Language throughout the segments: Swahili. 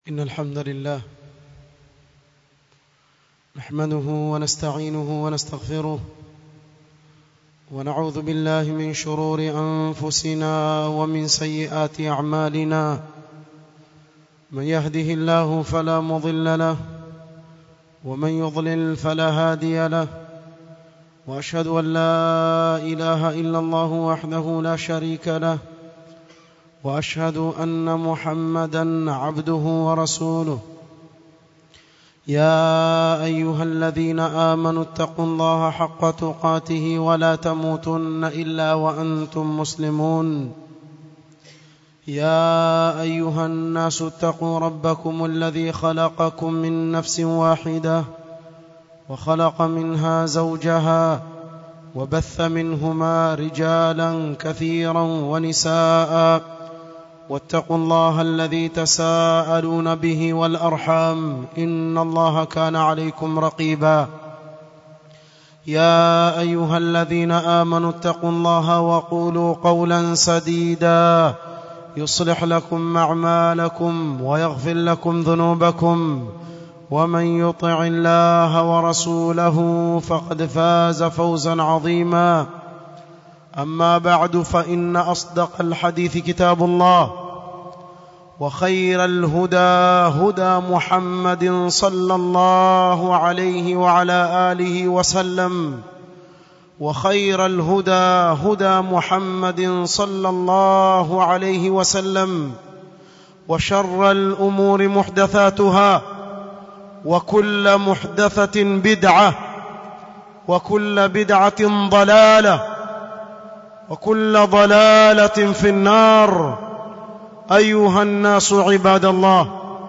إن الحمد لله نحمده ونستعينه ونستغفره ونعوذ بالله من شرور أنفسنا ومن سيئات أعمالنا من يهده الله فلا مضل له ومن يضلل فلا هادي له وأشهد أن لا إله إلا الله وحده لا شريك له واشهد ان محمدا عبده ورسوله يا ايها الذين امنوا اتقوا الله حق تقاته ولا تموتن الا وانتم مسلمون يا ايها الناس اتقوا ربكم الذي خلقكم من نفس واحده وخلق منها زوجها وبث منهما رجالا كثيرا ونساء واتقوا الله الذي تساءلون به والارحام ان الله كان عليكم رقيبا يا ايها الذين امنوا اتقوا الله وقولوا قولا سديدا يصلح لكم اعمالكم ويغفر لكم ذنوبكم ومن يطع الله ورسوله فقد فاز فوزا عظيما اما بعد فان اصدق الحديث كتاب الله وخير الهدى هدى محمد صلى الله عليه وعلى اله وسلم وخير الهدى هدى محمد صلى الله عليه وسلم وشر الامور محدثاتها وكل محدثه بدعه وكل بدعه ضلاله وكل ضلاله في النار ايها الناس عباد الله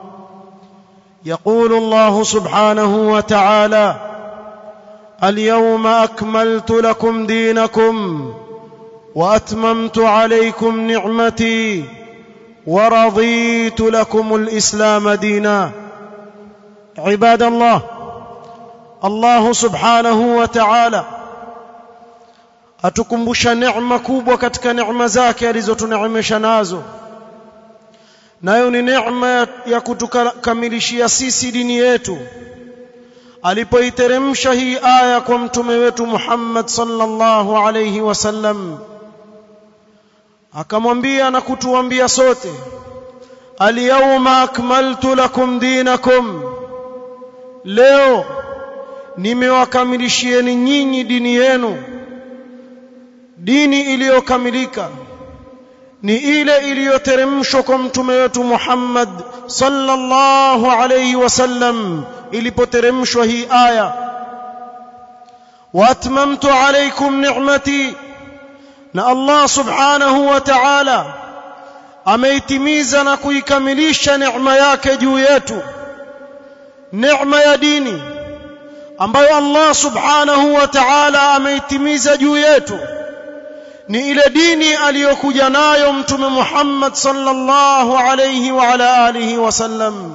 يقول الله سبحانه وتعالى اليوم اكملت لكم دينكم واتممت عليكم نعمتي ورضيت لكم الاسلام دينا عباد الله الله سبحانه وتعالى atukumbusha neema kubwa katika neema zake alizotuneemesha nazo nayo ni neema ya kutukamilishia sisi dini yetu alipoiteremsha hii aya kwa mtume wetu Muhammad sallallahu alayhi wasallam akamwambia na kutuambia sote alyawma akmaltu lakum dinakum leo nimewakamilishieni nyinyi dini yenu dini iliyokamilika ni ile iliyoteremshwa kwa mtume wetu Muhammad sallallahu alayhi wasallam ilipoteremshwa hii aya waatmamtu alaykum ni'mati na Allah subhanahu wa ta'ala ameitimiza na kuikamilisha neema yake juu yetu neema ya dini ambayo Allah subhanahu wa ta'ala ameitimiza juu yetu ni ile dini aliyokuja nayo mtume Muhammad sallallahu alayhi wa ala alihi wasallam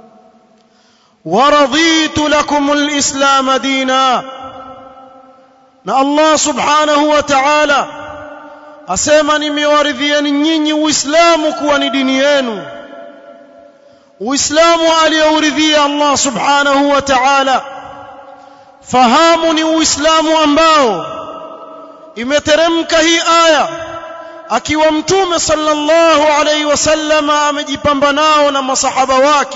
waraditu lakum alislam dina na Allah subhanahu wa ta'ala asema nimewaridhieni nyinyi uislamu kuwa ni dini yenu uislamu aliyouridhia Allah subhanahu wa ta'ala fahamu ni uislamu ambao imeteremka hii aya akiwa mtume sallallahu alaihi wasallam amejipamba nao na masahaba wake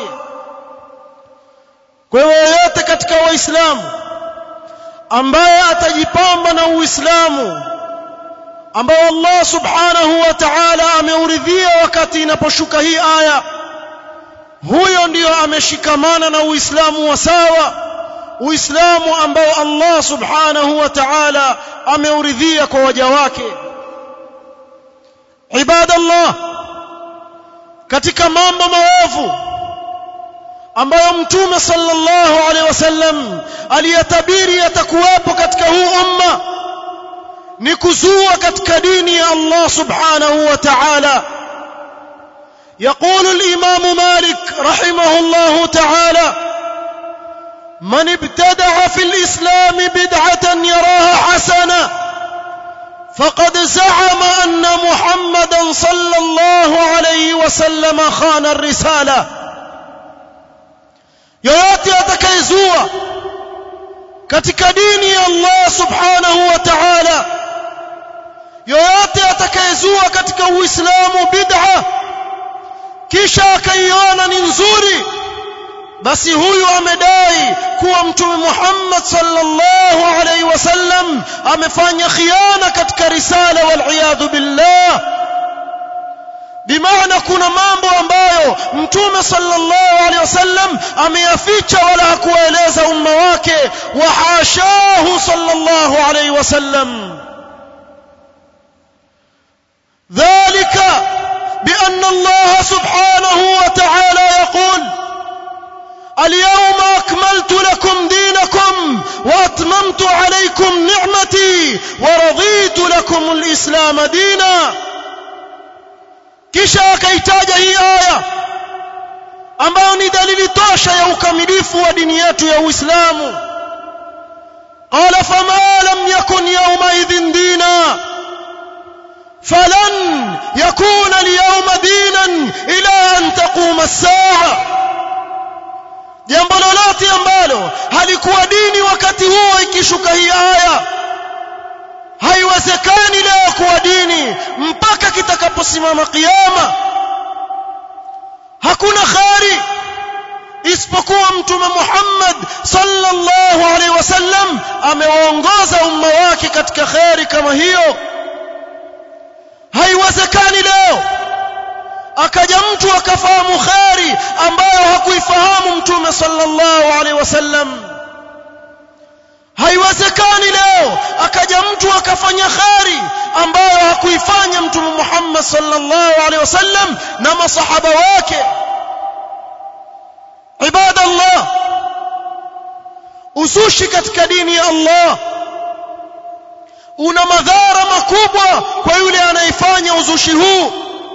kwa hiyo yote katika waislamu ambaye atajipamba na uislamu ambao Allah subhanahu wa ta'ala ameuridhia wakati inaposhuka hii aya huyo ndiyo ameshikamana na uislamu wa sawa uislamu ambao Allah subhanahu wa ta'ala ameuridhia kwa waja wake ibadallah katika mambo maovu ambayo mtume sallallahu alaihi wasallam aliyatabiri yatakuwepo katika huu umma ni kuzua katika dini ya Allah subhanahu wa ta'ala يقول الإمام مالك رحمه الله تعالى من ابتدع في الإسلام بدعة يراها حسنة فقد زعم أن محمدا صلى الله عليه وسلم خان الرسالة yoyote atakayezua katika dini ya Allah subhanahu wa ta'ala yoyote atakayezua katika uislamu bid'a kisha akaiona ni nzuri basi huyu amedai kuwa mtume Muhammad sallallahu alaihi wasallam amefanya khiana katika risala wal iyadhu billah bimaana kuna mambo ambayo mtume sallallahu alaihi wasallam ameyaficha wala hakuwaeleza umma wake wa hashahu sallallahu alaihi wasallam ذلك بأن الله سبحانه وتعالى يقول اليوم أكملت لكم دينكم وأتممت عليكم نعمتي ورضيت لكم الإسلام دينا kisha akaitaja hii aya ambayo ni dalili tosha ya ukamilifu wa dini yetu ya Uislamu qala fama lam yakun yawma idhin dina falan yakuna al-yawma dinan ila an taquma as-sa'a jambo lolote ambalo halikuwa dini wakati huo ikishuka hii aya haiwezekani leo kuwa dini mpaka kitakaposimama kiyama hakuna khari isipokuwa mtume Muhammad sallallahu alaihi wasallam amewaongoza umma wake katika khari kama hiyo haiwezekani leo akaja mtu akafahamu khari ambayo hakuifahamu mtume sallallahu alaihi wasallam haiwezekani leo akaja mtu akafanya khari ambayo hakuifanya mtume Muhammad sallallahu alaihi wasallam na masahaba wake ibadallah uzushi katika dini ya Allah una madhara makubwa kwa yule anayefanya uzushi huu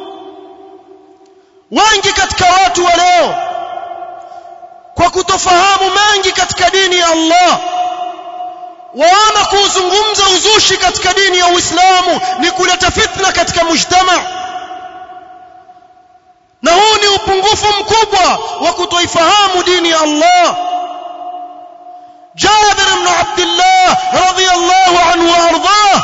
wengi katika watu wa leo kwa kutofahamu mengi katika dini ya Allah waona kuuzungumza uzushi katika dini ya Uislamu ni kuleta fitna katika mujtama na huu ni upungufu mkubwa wa kutoifahamu dini ya Allah Jabir ibn Abdullah radhiyallahu anhu warḍah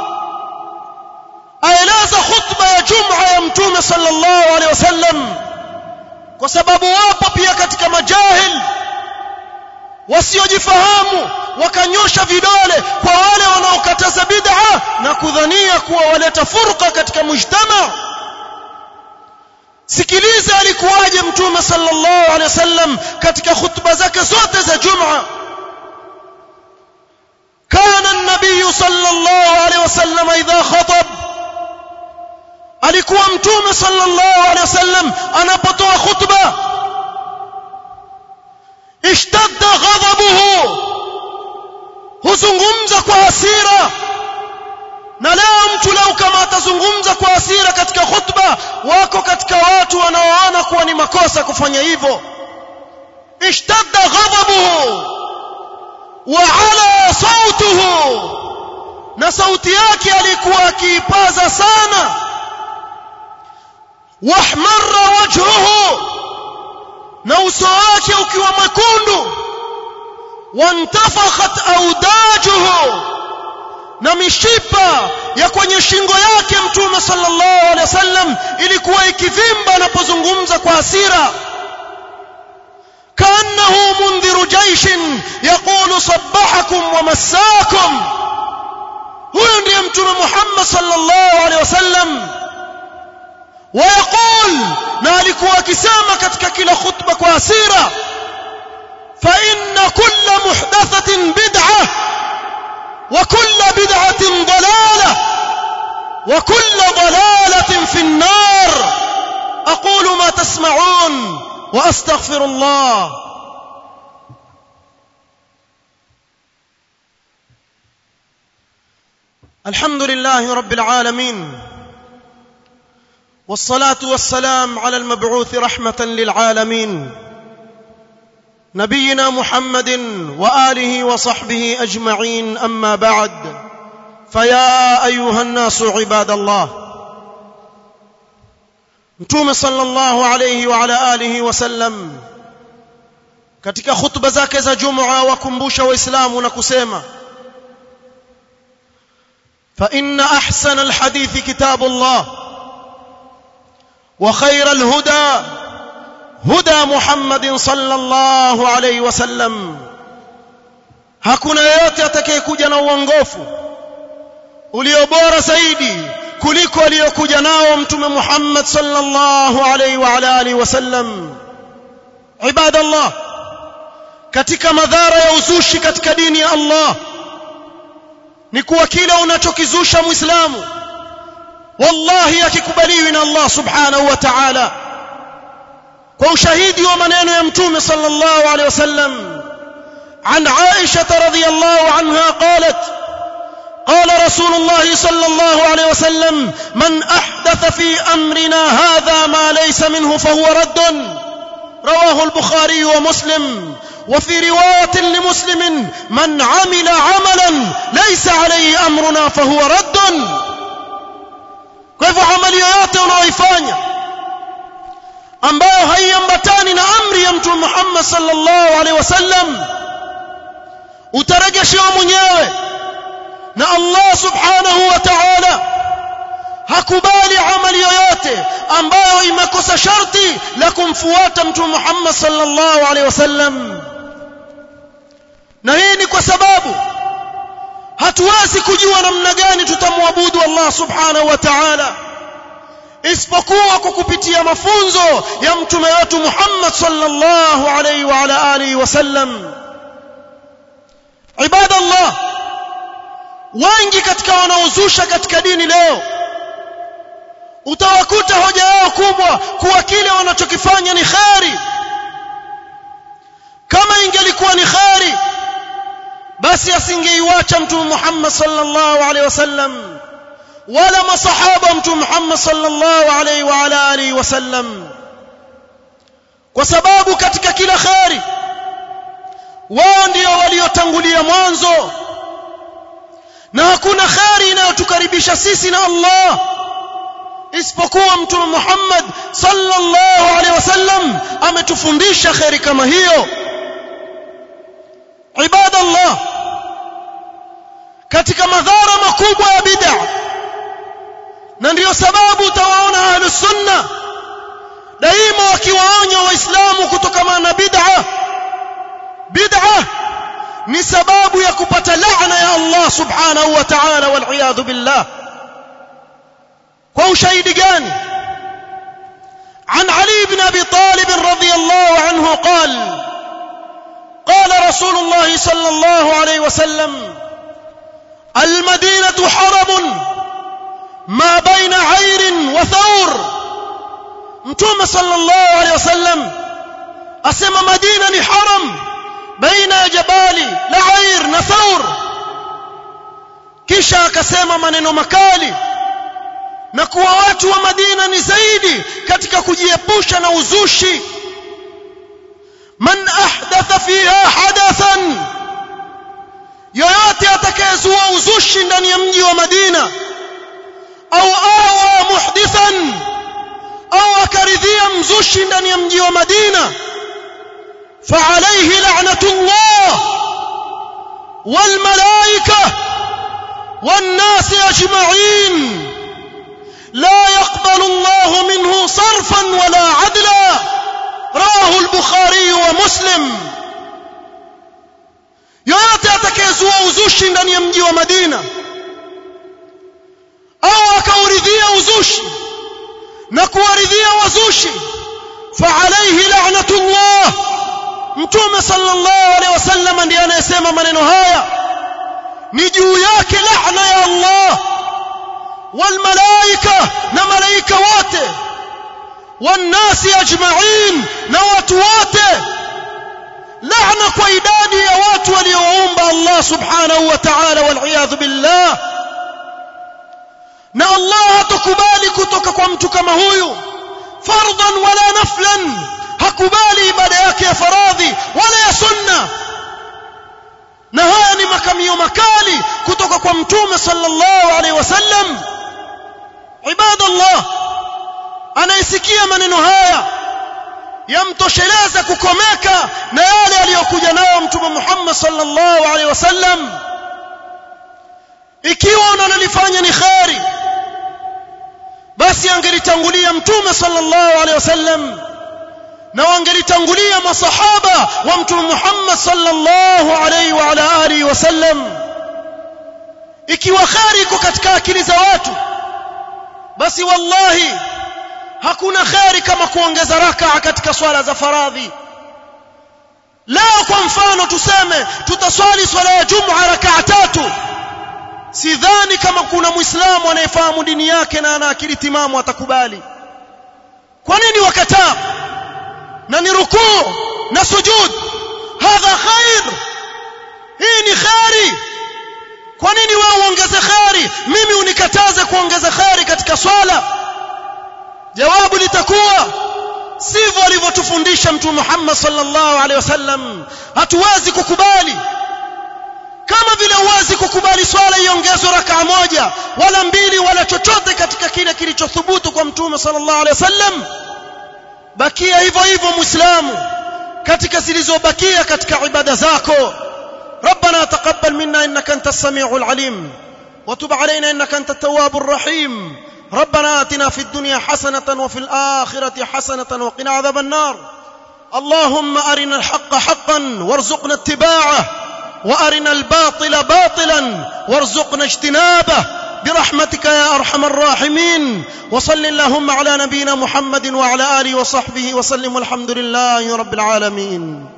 aeleza khutba ya Jum'a ya Mtume sallallahu alaihi wasallam kwa sababu wapo pia katika majahil wasiojifahamu wakanyosha vidole kwa wale wanaokataza bid'a na kudhania kuwa waleta furqa katika mujtama sikiliza alikuwaje mtume sallallahu alaihi wasallam katika khutba zake zote za Jum'a kana an-nabiy sallallahu alaihi wasallam idha khatab alikuwa mtume sallallahu alaihi wasallam anapotoa khutba ishtadda ghadabuhu huzungumza kwa hasira na leo mtu leo kama atazungumza kwa hasira katika khutba wako katika watu wanaoona kuwa ni makosa kufanya hivyo ishtadda ghadabuhu wa ala sautuhu na sauti yake alikuwa akiipaza sana wahmarra wajhuhu na uso wake ukiwa mwekundu wantafakhat audajuhu na mishipa ya kwenye shingo yake mtume sallallahu alaihi wasallam ilikuwa ikivimba anapozungumza kwa hasira كانه منذر جيش يقول صبحكم ومساكم huyo ndiye mtume Muhammad sallallahu alaihi wasallam ويقول na alikuwa akisema katika kila khutba kwa hasira fa inna kulla muhdathatin bid'ah wa kulla bid'atin dalalah wa kulla dalalatin fi an-nar aqulu ma tasma'un wa astaghfirullah الحمد لله رب العالمين والصلاه والسلام على المبعوث رحمه للعالمين نبينا محمد واله وصحبه اجمعين اما بعد فيا ايها الناس عباد الله متوم صلى الله عليه وعلى اله وسلم katika hutuba zake za Jumua wakumbusha waislamu na kusema fa inna ahsana alhadithi kitabullah wa khayra alhuda huda Muhammadin sallallahu alayhi wasallam hakuna yeyote atakayekuja na uongofu ulio bora zaidi kuliko aliyokuja nao mtume Muhammad sallallahu alayhi wa ala alihi wasallam ibadallah katika madhara ya uzushi katika dini ya Allah ni kuwa kila unachokizusha muislamu wallahi akikubaliwi na Allah subhanahu wa ta'ala kwa ushahidi wa maneno ya mtume sallallahu alayhi wasallam عن عائشة رضي الله عنها قالت قال رسول الله صلى الله عليه وسلم من أحدث في أمرنا هذا ما ليس منه فهو رد رواه البخاري ومسلم وفي رواية لمسلم من عمل عملا ليس عليه أمرنا فهو رد كيف عمل yoyote unaoifanya ambayo haiambatani na amri ya mtume Muhammad sallallahu alaihi wasallam utarejeshewa mwenyewe na Allah subhanahu wa ta'ala hakubali amali yoyote ambayo imekosa sharti la kumfuata mtume Muhammad sallallahu alaihi wasallam na hii ni kwa sababu hatuwezi kujua namna gani tutamwabudu Allah subhanahu wa ta'ala isipokuwa kwa kupitia mafunzo ya mtume wetu Muhammad sallallahu alaihi wa ala alihi wasallam ibadallah wengi katika wanaozusha katika dini leo utawakuta hoja yao kubwa kuwa kile wanachokifanya ni khari kama ingelikuwa ni khari basi asingeiwacha mtume Muhammad sallallahu alaihi wasallam wala masahaba mtume Muhammad sallallahu alaihi wa ala alihi wasallam kwa sababu katika kila khari wao ndio waliotangulia mwanzo na hakuna khari inayotukaribisha sisi na Allah isipokuwa mtume Muhammad sallallahu alaihi wasallam ametufundisha kheri kama hiyo ibadallah katika madhara makubwa ya bid'a na ndiyo sababu utawaona ahlus sunna daima wakiwaonya waislamu kutokana na bid'a bid'a ni sababu ya kupata laana ya Allah subhanahu wa ta'ala wal iyad billah kwa ushahidi gani عن علي بن ابي طالب رضي الله عنه قال قال رسول الله صلى الله عليه وسلم المدينه حرم ما بين عير وثور متوم صلى الله عليه وسلم اسمى مدينه حرم بين جبال لعير نثور kisha akasema maneno makali na kuwa watu wa Madina ni zaidi katika kujiepusha na uzushi man ahdatha fiha hadathan yoyote atakayezua uzushi ndani ya mji wa Madina au awa muhdithan au akaridhia mzushi ndani ya mji wa Madina فعليه لعنة الله والملائكة والناس أجمعين لا يقبل الله منه صرفا ولا عدلا رواه البخاري ومسلم yoyote atakayezua uzushi ndani ya mji wa Madina au akauridhia uzushi na kuwaridhia wazushi fa alayhi la'natullah mtume sallallahu alaihi wasallam ndiye anayesema maneno haya ni juu yake laana ya Allah والملائكه na malaika wote والناس اجمعين na watu wote laana kwa idadi ya watu walioumba Allah subhanahu wa ta'ala wal billah na Allah hatukubali kutoka kwa mtu kama huyu fardan wala naflan hakubali ibada yake ya faradhi wala ya sunna na haya ni makamio makali kutoka kwa mtume sallallahu alaihi wasallam ibadallah anayesikia maneno haya yamtosheleza kukomeka na yale aliyokuja nayo mtume Muhammad sallallahu alaihi wasallam ikiwa unalolifanya ni kheri basi angelitangulia mtume sallallahu alaihi wasallam na wangelitangulia masahaba wa mtume Muhammad sallallahu alaihi wa ala alihi wasallam ikiwa kheri iko katika akili za watu basi wallahi hakuna kheri kama kuongeza rakaa katika swala za faradhi leo kwa mfano tuseme tutaswali swala ya jum'a rakaa tatu sidhani kama kuna muislamu anayefahamu dini yake na ana akili timamu atakubali kwa nini wakataa na ni rukuu na sujud hadha khair hii ni khairi kwa nini wewe uongeze khairi mimi unikataze kuongeza khairi katika swala jawabu litakuwa sivyo alivyotufundisha mtume Muhammad sallallahu alaihi wasallam hatuwezi kukubali kama vile huwezi kukubali swala iongezwe rakaa moja wala mbili wala chochote katika kile kilichothubutu kwa mtume sallallahu alaihi wasallam bakia hivyo hivyo muislamu katika zilizobakia katika ibada zako ربنا تقبل منا انك انت السميع العليم وتب علينا انك انت التواب الرحيم ربنا اتنا في الدنيا حسنه وفي الاخره حسنه وقنا عذاب النار اللهم ارنا الحق حقا وارزقنا اتباعه وارنا الباطل باطلا وارزقنا اجتنابه برحمتك يا ارحم الراحمين وصل اللهم على نبينا محمد وعلى اله وصحبه وسلم والحمد لله رب العالمين